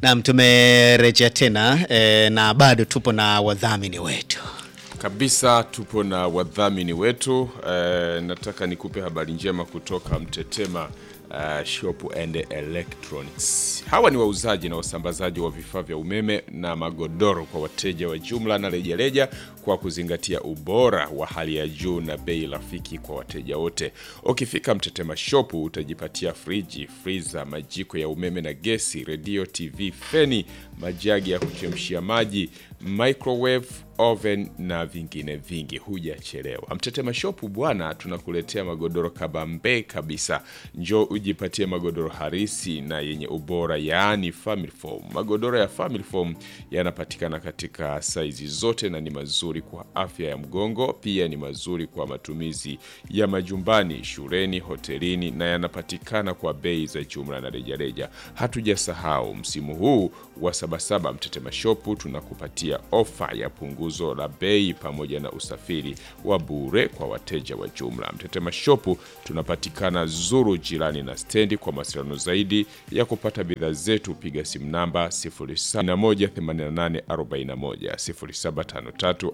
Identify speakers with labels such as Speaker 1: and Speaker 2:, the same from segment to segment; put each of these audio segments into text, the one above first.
Speaker 1: Naam, tumerejea tena e, na bado tupo na wadhamini wetu.
Speaker 2: Kabisa tupo na wadhamini wetu eh, nataka nikupe habari njema kutoka Mtetema uh, Shop and Electronics. Hawa ni wauzaji na wasambazaji wa vifaa vya umeme na magodoro kwa wateja wa jumla na rejareja kwa kuzingatia ubora wa hali ya juu na bei rafiki kwa wateja wote. Ukifika Mtetema Shop utajipatia friji, freezer, majiko ya umeme na gesi, redio, TV, feni, majagi ya kuchemshia maji, microwave oven na vingine vingi. Hujachelewa. Mtetema Shop bwana, tunakuletea magodoro kabambe kabisa. Njoo ujipatie magodoro harisi na yenye ubora, yaani family foam. Magodoro ya family foam yanapatikana katika saizi zote na ni mazuri kwa afya ya mgongo, pia ni mazuri kwa matumizi ya majumbani, shuleni, hotelini na yanapatikana kwa bei za jumla na rejareja. Hatujasahau msimu huu wa Sabasaba, Mtetema Shop tunakupatia ofa ya punguzo la bei pamoja na usafiri wa bure kwa wateja wa jumla. Mtetema Shop tunapatikana Zuru, jirani na stendi. Kwa mawasiliano zaidi ya kupata bidhaa zetu, piga simu namba 078841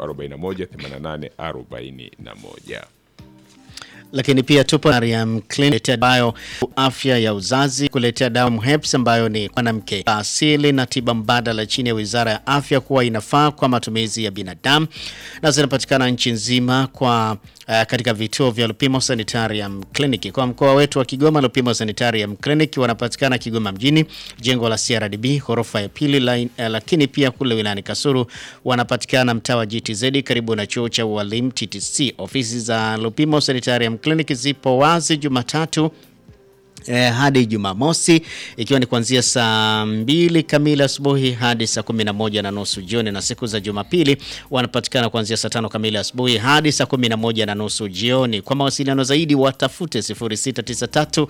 Speaker 2: 0753418841.
Speaker 1: Lakini pia tupo na Mariam Clinic ambayo afya ya uzazi kuletea dawa MHEPS ambayo ni mwanamke asili na tiba mbadala chini ya Wizara ya Afya kuwa inafaa kwa matumizi ya binadamu na zinapatikana nchi nzima kwa uh, katika vituo vya Lupimo Sanitarium Clinic. Kwa mkoa wetu wa Kigoma, Lupimo Sanitarium Clinic wanapatikana Kigoma mjini, jengo la CRDB ghorofa ya pili line, uh, lakini pia kule wilayani Kasulu wanapatikana mtaa wa GTZ karibu na chuo cha ualimu TTC. Ofisi za Lupimo Sanitarium Clinic zipo wazi Jumatatu Eh, hadi Jumamosi ikiwa ni kuanzia saa mbili kamili asubuhi hadi saa kumi na moja na nusu jioni, na siku za Jumapili wanapatikana kuanzia saa tano kamili asubuhi hadi saa kumi na moja na nusu jioni. Kwa mawasiliano zaidi watafute 0693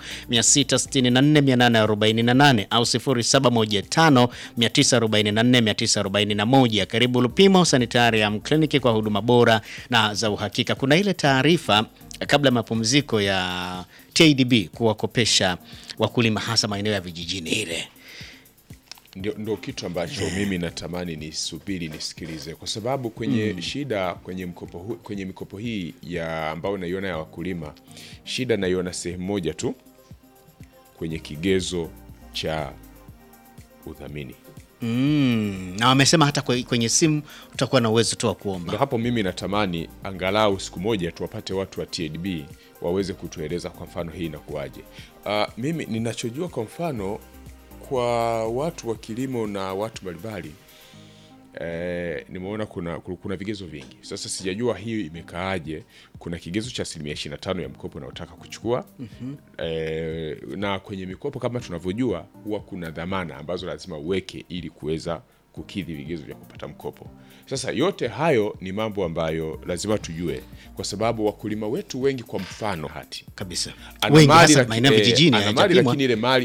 Speaker 1: 664 848 au 0715 944 941. Karibu Lupimo Sanitarium Clinic kwa huduma bora na za uhakika. Kuna ile taarifa kabla ya mapumziko ya TADB kuwakopesha wakulima hasa maeneo ya vijijini ile
Speaker 2: ndio, ndio kitu ambacho mimi natamani nisubiri nisikilize, kwa sababu kwenye mm. shida kwenye mkopo hu, kwenye mikopo hii ya ambayo naiona ya wakulima, shida naiona sehemu moja tu kwenye kigezo cha udhamini.
Speaker 1: Mm, na wamesema hata kwenye simu utakuwa na uwezo tu wa kuomba.
Speaker 2: Ndio hapo mimi natamani angalau siku moja tuwapate watu wa TADB waweze kutueleza kwa mfano hii inakuwaje. Uh, mimi ninachojua kwa mfano kwa watu wa kilimo na watu mbalimbali eh, nimeona kuna, kuna vigezo vingi. Sasa sijajua hii imekaaje. Kuna kigezo cha asilimia 25 ya mkopo unaotaka kuchukua mm -hmm. eh, na kwenye mikopo kama tunavyojua huwa kuna dhamana ambazo lazima uweke ili kuweza kukidhi vigezo vya kupata mkopo. Sasa yote hayo ni mambo ambayo lazima tujue, kwa sababu wakulima wetu wengi, kwa mfano hati
Speaker 1: kabisa
Speaker 2: ana
Speaker 1: wengi
Speaker 2: mali
Speaker 1: hasa
Speaker 2: laki-
Speaker 1: maeneo ya
Speaker 2: eh,
Speaker 1: vijijini
Speaker 2: ana mali
Speaker 1: hayajapimwa.
Speaker 2: lakini ile mali